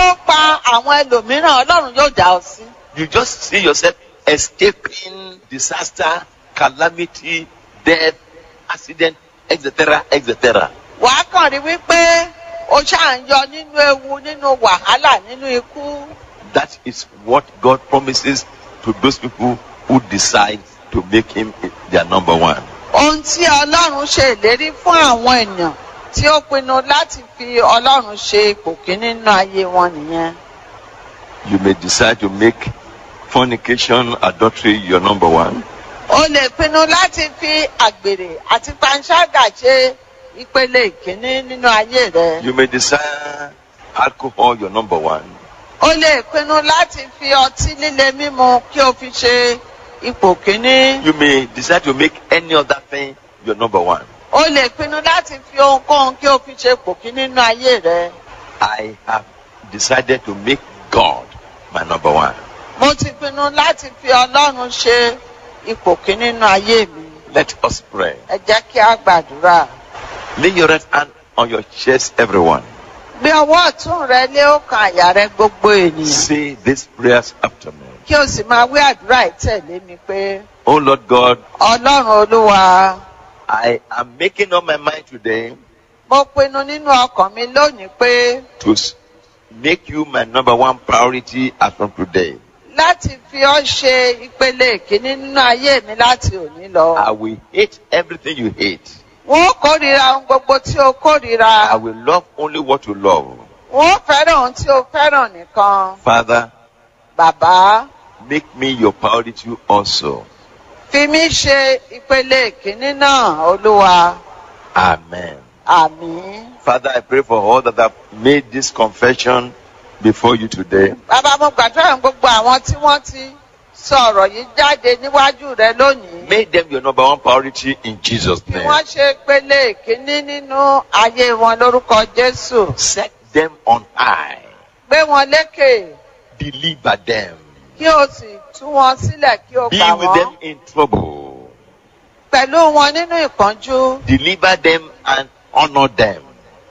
ó pa àwọn ẹlòmíràn ọlọ́run yóò dá ọ sí. You just see yourself escaping disaster, calamity, death, accident, etc., etc. wàá kàn rí wípé o ṣáà ń yọ nínú ewu nínú wàhálà nínú ikú. That is what God promises to those people who decide to make Him their number one. ohun tí ọlọ́run ṣe ìlérí fún àwọn ènìyàn tí ó pinnu láti fi ọlọ́run ṣe ipò kíní nínú ayé wọn nìyẹn. You may decide to make fornication, adultery your number one. o lè pinnu láti fi àgbèrè àti panṣágà ṣe ìpele ìkíní nínú ayé rẹ. You may decide alcohol your number one. o lè pinnu láti fi ọtí líle mímu kí o fi ṣe ipò kíní. You may decide to make any other thing your number one. o lè pinnu láti fi ohunkóhun kí o fi ṣe ipò kíní nínú ayé rẹ. I have decided to make God my number one. mo ti pinnu láti fi ọlọ́run ṣe ipò kíní nínú ayé mi. Let us pray. ẹ jẹ́ kí a gbàdúrà. Lay your right hand on your chest, everyone. gbé ọwọ́ ọ̀tún rẹ lé ọkàn àyà rẹ gbogbo ènìyàn. Say these prayers after me. kí o sì máa wí àdúrà ìtẹ̀lé mi pé Oh Lord God, ọlọ́run olúwa I am making up my mind today mo pinnu nínú ọkàn mi lónìí pé to s- make you my number one priority as from today. láti fi ọ́ ṣe ìpele ìkíní nínú ayé mi láti òní lọ. I will hate everything you hate. wọ́n ó kórìíra ohun gbogbo tí o I kórìíra. will love only what you love. wọ́n ó fẹ́ràn ohun tí o fẹ́ràn nìkan. Father, bàbá make me your priority also. fi mí ṣe ìpele ìkíní náà olúwa. Amen. àmín. Father, I pray for all that have made this confession before you today. bàbá mo gbàdúrà fún gbogbo àwọn tí wọ́n ti sọ ọ̀rọ̀ yìí jáde níwájú rẹ lónìí. Make them your number one priority in Jesus' Kí name. wọ́n ṣe pele ìkíní nínú ayé wọn lórúkọ Jésù. Set them on high. Gbé wọn lékè Deliver them. kí o sì tú wọn sílẹ̀ kí o Be gbà with them wọ́n. in trouble. Pẹ̀lú wọn nínú ìpọ́njú. Deliver them and honor them.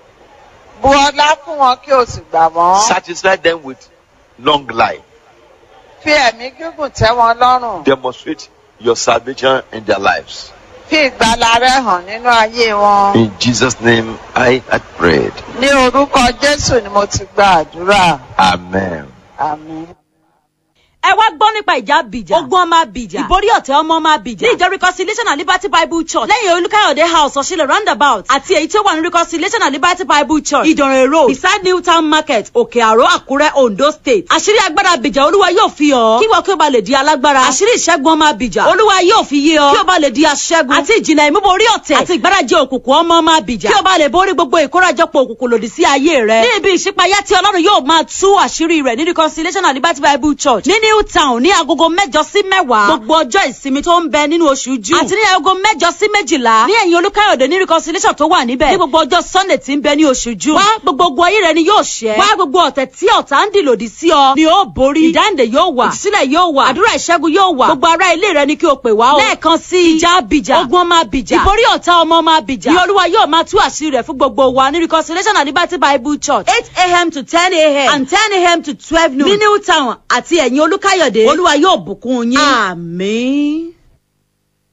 Bu ọlá fún wọn kí o sì gbà wọ́n. Satisfy them with long life. Fi ẹ̀mí gígùn tẹ́ wọn lọ́rùn. Demonstrate your salvation in their lives. Fi ìgbàlà rẹ hàn nínú ayé wọn. In Jesus' name, I had prayed. Ní orúkọ Jésù ni mo ti gba àdúrà. Amen. Àmín. ẹ wá gbọ́ nípa ìjà bìjà ogun ọmọ bìjà ìborí ọ̀tẹ̀ ọmọ ọmọ bìjà ní ìjọ reconciliation and liberty bible church lẹ́yìn olùkàyọ̀dé house ọ̀ṣìlẹ̀ roundabout àti èyí tí ó wà ní reconciliation and liberty bible church ìdànrè road beside new town market òkè àró àkúrẹ́ ondo state àṣírí agbára bìjà olúwa yóò fi hàn kí wọ́n kí o bá lè di alágbára àṣírí ìṣẹ́gun ọmọ bìjà olúwa yóò fi yé ọ kí o bá lè di aṣẹ́gun àti ìjìnlẹ̀ ìmúborí ọ̀tẹ̀ àti ìgbárajì òkùnkùn ọmọ ọmọ bìjà kí o bá lè borí gbogbo ìkórajọpọ̀ òkùnkùn lòdì sí ayé rẹ ní ibi ìṣípayá tí ọlọ́run yóò máa tú àṣírí rẹ̀ ní reconciliation and liberty bible church ní new town ní agogo mẹ́jọ sí mẹ́wàá gbogbo ọjọ́ ìsinmi tó ń bẹ nínú oṣù june àti ní agogo mẹ́jọ sí méjìlá ní ẹ̀yìn olúkáyọ̀dé ní reconciliation tó wà níbẹ̀ ní gbogbo ọjọ́ sunday tí ń bẹ ní oṣù june wá gbogbo ogun ayé rẹ ni yóò ṣẹ́ wá gbogbo ọ̀tẹ̀ tí ọ̀tá ń dì lòdì sí ọ ni ó borí ìdáǹdè yóò wà ìtúsílẹ̀ yóò wà àdúrà ìṣẹ́gun yóò wà gbogbo ará ilé rẹ ni kí o pè wá o lẹ́ẹ̀kan sí ìjà abìjà ogun ọmọ abìjà ìborí ọ̀tá ọmọ ọmọ abìjà ni olúwa yóò máa tú àṣírí rẹ̀ fún gbogbo wa ní reconciliation and liberty bible church eight a.m. to ten a.m. and ten a.m. to twelve noon ní new town àti ẹ̀yìn olúkáyọ̀dé olúwa yóò bùkún yín. àmín.